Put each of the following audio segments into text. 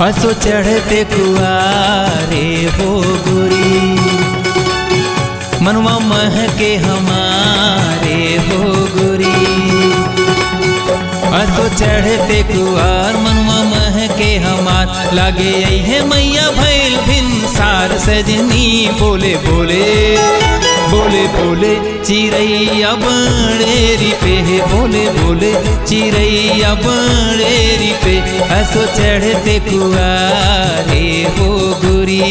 हसो चढ़ते कुआरे हो गोरी मनवा मह के हमारे हो गोरी हसो चढ़ते कुआर मनवा मह के हमार लागे है मैया भैल भिन सार सजनी बोले बोले बोले बोले चिड़ैया बड़ेरी पे बोले बोले चिड़ैया बड़ेरी पे हसो चढ़ते कुआरे हो गुरी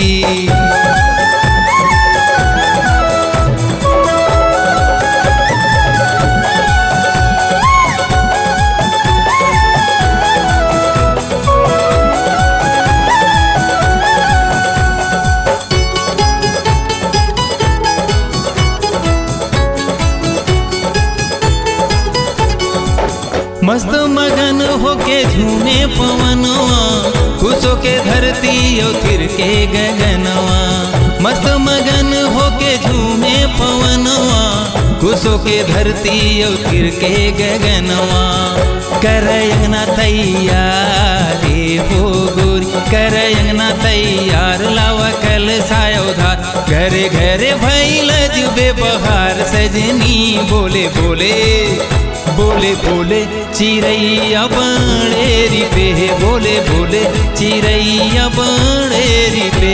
मस्त मगन होके झूमे पवनवा खुशो के धरती और फिर के गगनवा मस्त मगन होके झूमे पवनवा खुशो के धरती और फिर के गगनवा करयना तैयारी हो गोरी करयना तैयार लावा कल सायोधार घरे घरे भैल जुबे बहार सजनी बोले बोले बोले बोले चिड़ैया बड़ेरी पे बोले बोले चिड़ैया बड़ेरी पे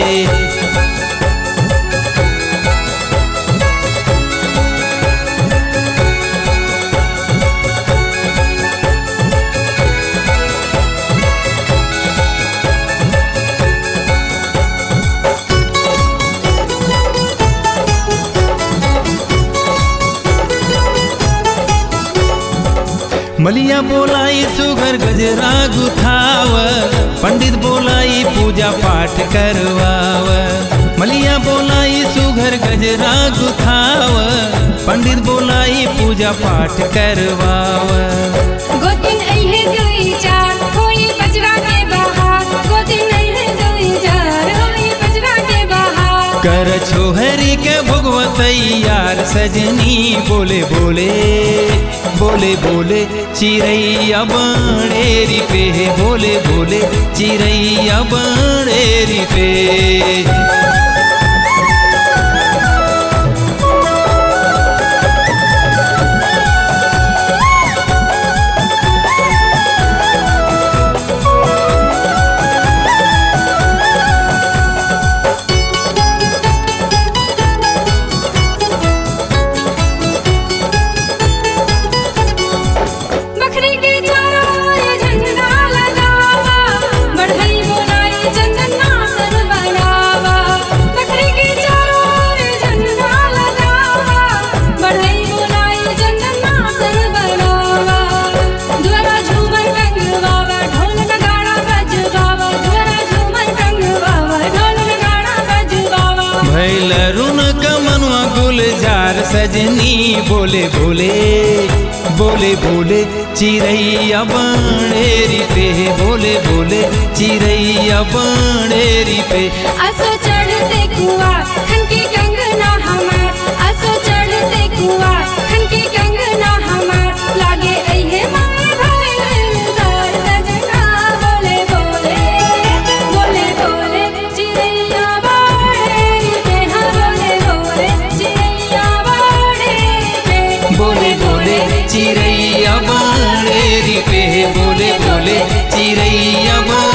मलिया बोलाई सुगर गजरा गुथाव पंडित बोलाई पूजा पाठ करवाव मलिया बोलाई सुगर गजरा गुथाव पंडित बोलाई पूजा पाठ करवाव गोदिन अइहे दुई चार होई बजरा के बहार गोदिन अइहे दुई चार होई बजरा के बहार कर छोहरी के भगवतैयार सजनी बोले बोले बोले बोले चिड़ैया बड़ेरी पे बोले बोले चिड़ैया बड़ेरी पे बकरी के चारों ओर झंडा लगावा बढ़ई बोलाई चंदन नासन बनावा बकरी के चारों ओर झंडा लगावा बढ़ई बोलाई चंदन नासन बनावा द्वारा झूमर रंगवावा ढोल नगाड़ा बजवावा द्वारा झूमर रंगवावा ढोल नगाड़ा बजवावा भैल रुन कमनुआ गुलजार सजनी बोले बोले बोले बोले चिड़ैया बड़ेरी पे बोले बोले चिड़ैया बड़ेरी पे असो चढ़ते कुआ खनकी कंगना हमार असो चढ़ते कुआ खनकी कंगना हमार लागे अइहे माय भइल दर सजना बोले बोले बोले बोले चिड़ैया बाड़े पे हाँ बोले बोले चिड़ैया बाड़े पे बोले बोले चिड़ैया बड़ेरी पे बोले बोले चिड़ैया बड़ेरी